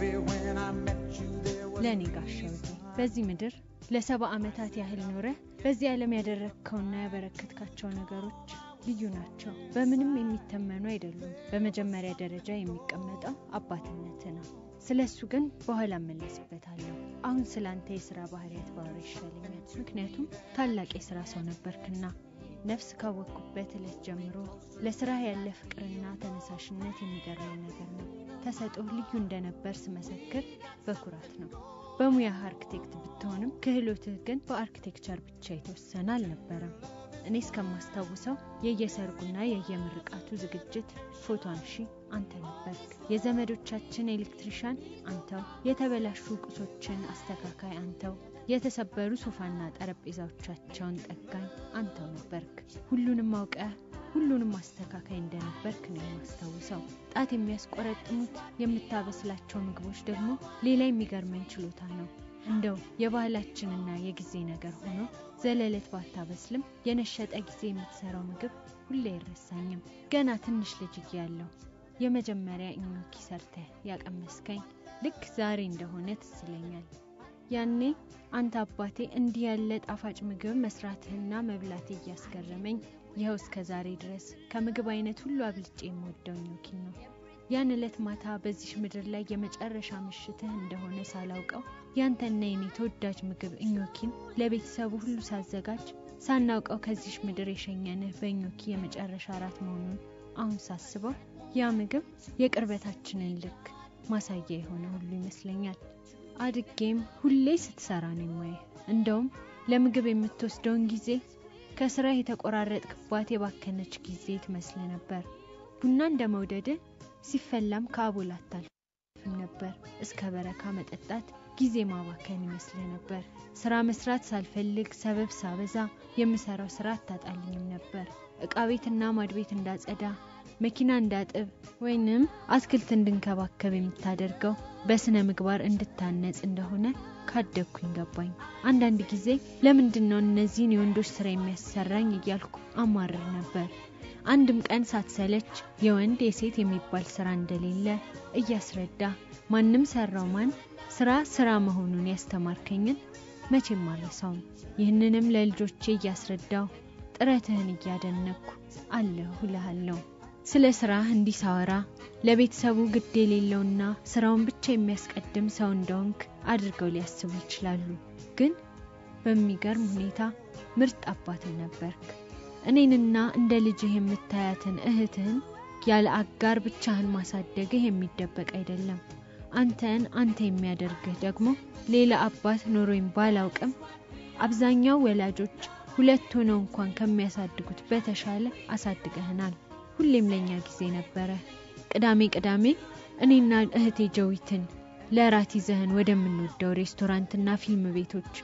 baby, when I met you, there was ለእኔ ጋሻውዬ በዚህ ምድር ለሰባ ዓመታት ያህል ኖረህ በዚህ ዓለም ያደረግከውና ያበረከትካቸው ነገሮች ልዩ ናቸው። በምንም የሚተመኑ አይደሉም። በመጀመሪያ ደረጃ የሚቀመጠው አባትነት ነው። ስለ እሱ ግን በኋላ እመለስበታለሁ። አሁን ስለ አንተ የስራ ባህሪያት ባወራ ይሻለኛል። ምክንያቱም ታላቅ የስራ ሰው ነበርክና ነፍስ ካወቅኩበት ዕለት ጀምሮ ለስራ ያለ ፍቅርና ተነሳሽነት የሚገርመኝ ነገር ነው። ተሰጥኦህ ልዩ እንደነበር ስመሰክር በኩራት ነው። በሙያህ አርክቴክት ብትሆንም ክህሎትህ ግን በአርክቴክቸር ብቻ የተወሰነ አልነበረም። እኔ እስከማስታውሰው የየሰርጉና የየምርቃቱ ዝግጅት ፎቶ አንሺ አንተ ነበርክ። የዘመዶቻችን ኤሌክትሪሻን አንተው፣ የተበላሹ ቁሶችን አስተካካይ አንተው፣ የተሰበሩ ሶፋና ጠረጴዛዎቻቸውን ጠጋኝ አንተው ነበርክ። ሁሉንም አውቀህ ሁሉንም አስተካካይ እንደነበርክ ነው የማስታውሰው። ጣት የሚያስቆረጥሙት የምታበስላቸው ምግቦች ደግሞ ሌላ የሚገርመኝ ችሎታ ነው። እንደው የባህላችንና የጊዜ ነገር ሆኖ ዘለለት ባታበስልም የነሸጠ ጊዜ የምትሰራው ምግብ ሁሌ አይረሳኝም። ገና ትንሽ ልጅ እያለሁ የመጀመሪያ ኢኞኪ ሰርተህ ያቀመስከኝ ልክ ዛሬ እንደሆነ ትዝ ይለኛል። ያኔ አንተ አባቴ እንዲህ ያለ ጣፋጭ ምግብ መስራትህና መብላቴ እያስገረመኝ ይኸው እስከ ዛሬ ድረስ ከምግብ አይነት ሁሉ አብልጬ የምወደው ኞኪን ነው። ያን ዕለት ማታ በዚህ ምድር ላይ የመጨረሻ ምሽትህ እንደሆነ ሳላውቀው ያንተና የኔ ተወዳጅ ምግብ እኞኪን ለቤተሰቡ ሁሉ ሳዘጋጅ ሳናውቀው ከዚህ ምድር የሸኘንህ በእኞኪ የመጨረሻ እራት መሆኑን አሁን ሳስበው ያ ምግብ የቅርበታችንን ልክ ማሳያ የሆነ ሁሉ ይመስለኛል። አድጌም ሁሌ ስትሰራ ነው የማየህ። እንደውም ለምግብ የምትወስደውን ጊዜ ከስራ የተቆራረጥክባት የባከነች ጊዜ ትመስል ነበር። ቡና እንደ መውደድህ ሲፈላም ከአቦል አታልፍም ነበር። እስከ በረካ መጠጣት ጊዜ ማባከን ይመስልህ ነበር። ስራ መስራት ሳልፈልግ ሰበብ ሳበዛ የምሰራው ስራ አታጣልኝም ነበር። እቃ ቤትና ማድቤት እንዳጸዳ፣ መኪና እንዳጥብ ወይንም አትክልት እንድንከባከብ የምታደርገው በስነ ምግባር እንድታነጽ እንደሆነ ካደግኩኝ ገባኝ። አንዳንድ ጊዜ ለምንድን ነው እነዚህን የወንዶች ስራ የሚያሰራኝ እያልኩ አማርር ነበር። አንድም ቀን ሳትሰለች የወንድ የሴት የሚባል ስራ እንደሌለ እያስረዳ ማንም ሰራው ማን ስራ ስራ መሆኑን ያስተማርከኝን መቼም አልረሳውም። ይህንንም ለልጆቼ እያስረዳው ጥረትህን እያደነኩ አለሁ እልሃለሁ። ስለ ስራህ እንዲህ ሳወራ ለቤተሰቡ ግድ የሌለውና ስራውን ብቻ የሚያስቀድም ሰው እንደሆንክ አድርገው ሊያስቡ ይችላሉ። ግን በሚገርም ሁኔታ ምርጥ አባትም ነበርክ። እኔንና እንደ ልጅህ የምታያትን እህትህን ያለ አጋር ብቻህን ማሳደግህ የሚደበቅ አይደለም። አንተን አንተ የሚያደርግህ ደግሞ ሌላ አባት ኖሮኝ ባላውቅም አብዛኛው ወላጆች ሁለት ሆነው እንኳን ከሚያሳድጉት በተሻለ አሳድገህናል። ሁሌም ለኛ ጊዜ ነበረ። ቅዳሜ ቅዳሜ እኔና እህቴ ጀዊትን ለራት ይዘህን ወደምንወደው ሬስቶራንትና ፊልም ቤቶች፣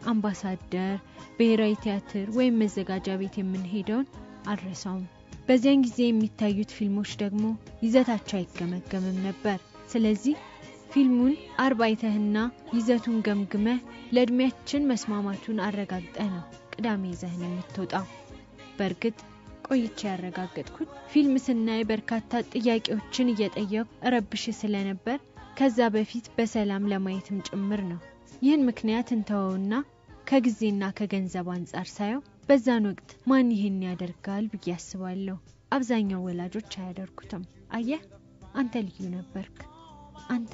አምባሳደር፣ ብሔራዊ ቲያትር ወይም መዘጋጃ ቤት የምንሄደውን አልረሳውም። በዚያን ጊዜ የሚታዩት ፊልሞች ደግሞ ይዘታቸው አይገመገምም ነበር። ስለዚህ ፊልሙን አርብ አይተህና ይዘቱን ገምግመህ ለእድሜያችን መስማማቱን አረጋግጠ ነው ቅዳሜ ይዘህን የምትወጣው። በእርግጥ ቆይቼ ያረጋገጥኩት ፊልም ስናይ በርካታ ጥያቄዎችን እየጠየቁ እረብሽ ስለነበር ከዛ በፊት በሰላም ለማየትም ጭምር ነው። ይህን ምክንያት እንተወውና ከጊዜና ከገንዘብ አንጻር ሳየው በዛን ወቅት ማን ይህን ያደርጋል ብዬ አስባለሁ። አብዛኛው ወላጆች አያደርጉትም። አየህ፣ አንተ ልዩ ነበርክ። አንተ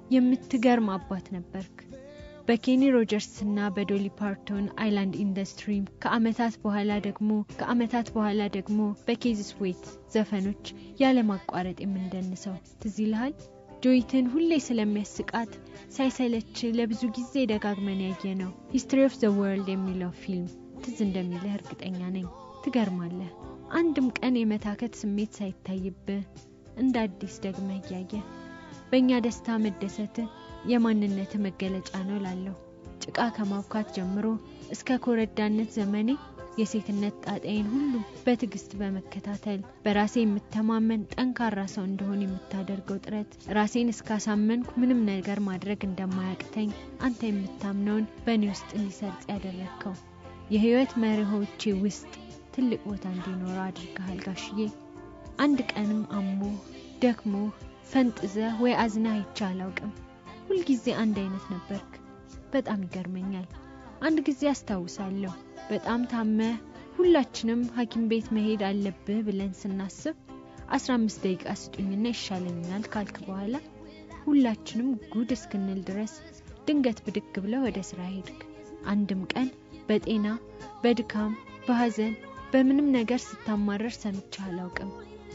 የምትገርም አባት ነበርክ። በኬኒ ሮጀርስ እና በዶሊ ፓርቶን አይላንድ ኢንዱስትሪ ከአመታት በኋላ ደግሞ ከአመታት በኋላ ደግሞ በኬዝ ስዌት ዘፈኖች ያለማቋረጥ የምንደንሰው ትዝ ይልሃል? ጆይትን ሁሌ ስለሚያስቃት ሳይሰለች ለብዙ ጊዜ ደጋግመን ያየ ነው ሂስትሪ ኦፍ ዘ ወርልድ የሚለው ፊልም ትዝ እንደሚልህ እርግጠኛ ነኝ። ትገርማለህ። አንድም ቀን የመታከት ስሜት ሳይታይብህ እንደ አዲስ ደግመህ እያየ በእኛ ደስታ መደሰትህ የማንነት መገለጫ ነው ላለሁ። ጭቃ ከማብካት ጀምሮ እስከ ኮረዳነት ዘመኔ የሴትነት ጣጣዬን ሁሉ በትዕግስት በመከታተል በራሴ የምተማመን ጠንካራ ሰው እንደሆን የምታደርገው ጥረት ራሴን እስካሳመንኩ ምንም ነገር ማድረግ እንደማያቅተኝ አንተ የምታምነውን በእኔ ውስጥ እንዲሰርጽ ያደረግከው የህይወት መርሆቼ ውስጥ ትልቅ ቦታ እንዲኖረው አድርገሃል ጋሽዬ። አንድ ቀንም አሞ ደክሞ ፈንጥዘ ወይ አዝና አይቼ አላውቅም። ሁልጊዜ አንድ አይነት ነበርክ። በጣም ይገርመኛል። አንድ ጊዜ አስታውሳለሁ በጣም ታመህ ሁላችንም ሐኪም ቤት መሄድ አለብህ ብለን ስናስብ 15 ደቂቃ ስጡኝና ይሻለኛል ካልክ በኋላ ሁላችንም ጉድ እስክንል ድረስ ድንገት ብድግ ብለህ ወደ ስራ ሄድክ። አንድም ቀን በጤና በድካም በሐዘን በምንም ነገር ስታማረር ሰምቼ አላውቅም።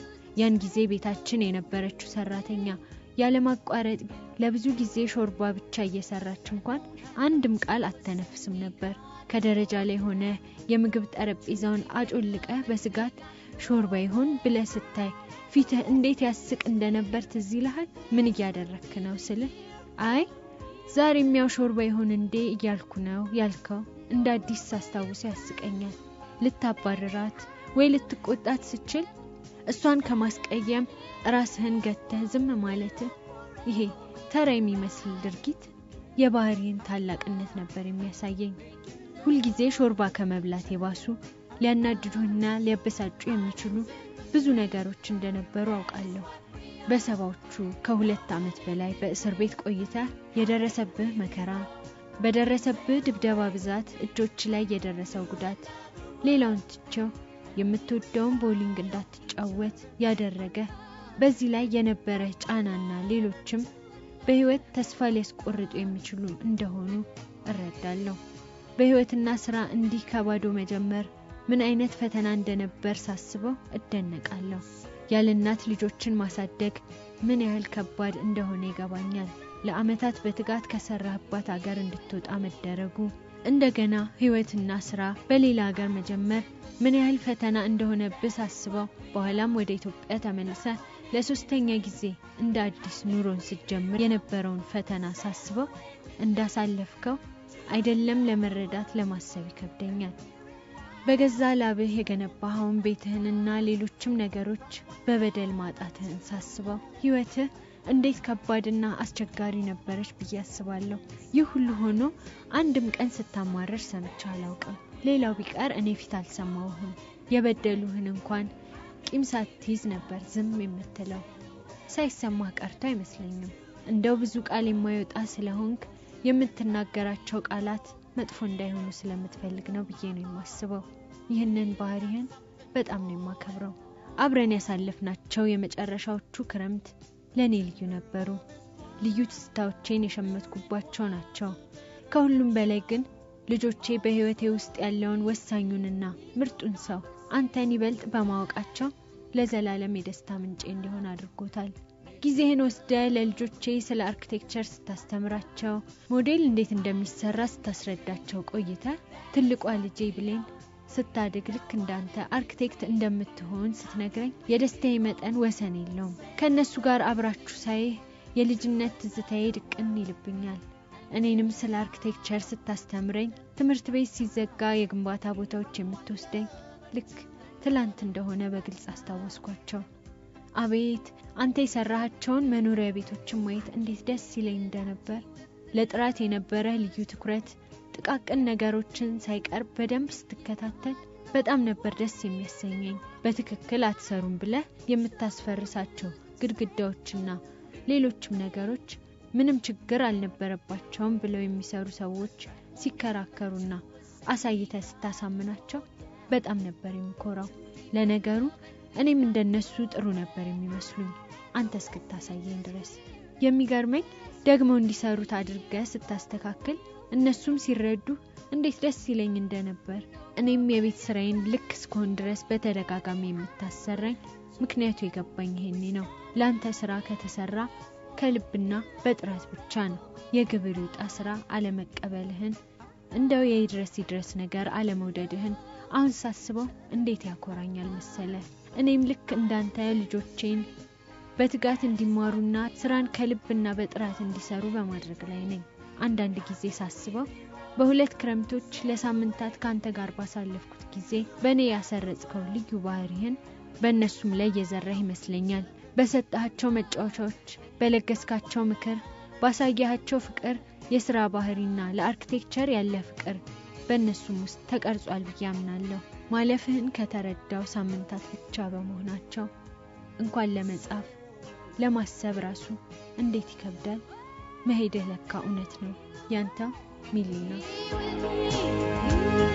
ያን ጊዜ ቤታችን የነበረችው ሰራተኛ ያለማቋረጥ ለብዙ ጊዜ ሾርባ ብቻ እየሰራች እንኳን አንድም ቃል አተነፍስም ነበር። ከደረጃ ላይ ሆነ የምግብ ጠረጴዛውን አጮልቀ በስጋት ሾርባ ይሆን ብለ ስታይ ፊትህ እንዴት ያስቅ እንደነበር ትዝ ይልሃል? ምን እያደረክ ነው ስልህ አይ ዛሬም ያው ሾርባ ይሆን እንዴ እያልኩ ነው ያልከው እንደ አዲስ ሳስታውሰ ያስቀኛል። ልታባርራት ወይ ልትቆጣት ስችል እሷን ከማስቀየም ራስህን ገተህ ዝም ማለትህ ይሄ ተራ የሚመስል ድርጊት የባህሪን ታላቅነት ነበር የሚያሳየኝ። ሁልጊዜ ሾርባ ከመብላት የባሱ ሊያናድዱህና ሊያበሳጩ የሚችሉ ብዙ ነገሮች እንደነበሩ አውቃለሁ። በሰባዎቹ ከሁለት ዓመት በላይ በእስር ቤት ቆይታ የደረሰብህ መከራ፣ በደረሰብህ ድብደባ ብዛት እጆች ላይ የደረሰው ጉዳት፣ ሌላውን ትቼው የምትወደውን ቦሊንግ እንዳትጫወት ያደረገ በዚህ ላይ የነበረ ጫናና ሌሎችም በህይወት ተስፋ ሊያስቆርጡ የሚችሉ እንደሆኑ እረዳለሁ። በህይወትና ስራ እንዲህ ከባዶ መጀመር ምን አይነት ፈተና እንደነበር ሳስበው እደነቃለሁ። ያለ እናት ልጆችን ማሳደግ ምን ያህል ከባድ እንደሆነ ይገባኛል። ለአመታት በትጋት ከሰራህባት ሀገር እንድትወጣ መደረጉ፣ እንደገና ህይወትና ስራ በሌላ ሀገር መጀመር ምን ያህል ፈተና እንደሆነብህ ሳስበው፣ በኋላም ወደ ኢትዮጵያ ተመልሰ ለሶስተኛ ጊዜ እንደ አዲስ ኑሮን ስትጀምር የነበረውን ፈተና ሳስበው እንዳሳለፍከው አይደለም ለመረዳት ለማሰብ ይከብደኛል። በገዛ ላብህ የገነባኸውን ቤትህንና ሌሎችም ነገሮች በበደል ማጣትህን ሳስበው ህይወትህ እንዴት ከባድና አስቸጋሪ ነበረች ብዬ አስባለሁ። ይህ ሁሉ ሆኖ አንድም ቀን ስታማረር ሰምቼ አላውቅም። ሌላው ቢቀር እኔ ፊት አልሰማሁህም። የበደሉህን እንኳን ቂም ሳትይዝ ነበር ዝም የምትለው። ሳይሰማህ ቀርቶ አይመስለኝም። እንደው ብዙ ቃል የማይወጣ ስለሆንክ የምትናገራቸው ቃላት መጥፎ እንዳይሆኑ ስለምትፈልግ ነው ብዬ ነው የማስበው። ይህንን ባህሪህን በጣም ነው የማከብረው። አብረን ያሳለፍናቸው የመጨረሻዎቹ ክረምት ለእኔ ልዩ ነበሩ። ልዩ ትዝታዎቼን የሸመትኩባቸው ናቸው። ከሁሉም በላይ ግን ልጆቼ በህይወቴ ውስጥ ያለውን ወሳኙንና ምርጡን ሰው አንተን ይበልጥ በማወቃቸው ለዘላለም የደስታ ምንጬ እንዲሆን አድርጎታል። ጊዜህን ወስደ ለልጆቼ ስለ አርኪቴክቸር ስታስተምራቸው፣ ሞዴል እንዴት እንደሚሰራ ስታስረዳቸው ቆይተ ትልቋ ልጄ ብሌን ስታድግ ልክ እንዳንተ አርኪቴክት እንደምትሆን ስትነግረኝ የደስታዬ መጠን ወሰን የለውም። ከእነሱ ጋር አብራችሁ ሳይህ የልጅነት ትዝታዬ ድቅን ይልብኛል። እኔንም ስለ አርኪቴክቸር ስታስተምረኝ ትምህርት ቤት ሲዘጋ የግንባታ ቦታዎች የምትወስደኝ ልክ ትላንት እንደሆነ በግልጽ አስታወስኳቸው። አቤት አንተ የሰራሃቸውን መኖሪያ ቤቶችን ማየት እንዴት ደስ ይለኝ እንደነበር። ለጥራት የነበረ ልዩ ትኩረት፣ ጥቃቅን ነገሮችን ሳይቀር በደንብ ስትከታተል በጣም ነበር ደስ የሚያሰኘኝ። በትክክል አትሰሩም ብለህ የምታስፈርሳቸው ግድግዳዎችና ሌሎችም ነገሮች ምንም ችግር አልነበረባቸውም ብለው የሚሰሩ ሰዎች ሲከራከሩና አሳይተ ስታሳምናቸው በጣም ነበር የሚኮራው። ለነገሩ እኔም እንደነሱ ጥሩ ነበር የሚመስሉኝ አንተ እስክታሳየኝ ድረስ። የሚገርመኝ ደግሞ እንዲሰሩት አድርገህ ስታስተካክል እነሱም ሲረዱ እንዴት ደስ ይለኝ እንደነበር። እኔም የቤት ስራዬን ልክ እስከሆን ድረስ በተደጋጋሚ የምታሰራኝ ምክንያቱ የገባኝ ይሄኔ ነው። ለአንተ ስራ ከተሰራ ከልብና በጥራት ብቻ ነው። የግብር ይውጣ ስራ አለመቀበልህን፣ እንደው የይድረስ ይድረስ ነገር አለመውደድህን አሁን ሳስበው እንዴት ያኮራኛል መሰለ። እኔም ልክ እንዳንተ ልጆቼን በትጋት እንዲማሩና ስራን ከልብና በጥራት እንዲሰሩ በማድረግ ላይ ነኝ። አንዳንድ ጊዜ ሳስበው በሁለት ክረምቶች ለሳምንታት ከአንተ ጋር ባሳለፍኩት ጊዜ በእኔ ያሰረጽከው ልዩ ባህሪህን በእነሱም ላይ የዘራህ ይመስለኛል። በሰጣቸው መጫወቻዎች፣ በለገስካቸው ምክር፣ ባሳያቸው ፍቅር፣ የስራ ባህሪና ለአርኪቴክቸር ያለ ፍቅር በእነሱም ውስጥ ተቀርጿል ብዬ አምናለሁ። ማለፍህን ከተረዳው ሳምንታት ብቻ በመሆናቸው እንኳን ለመጻፍ ለማሰብ ራሱ እንዴት ይከብዳል። መሄድህ ለካ እውነት ነው። ያንተ ሚሊና you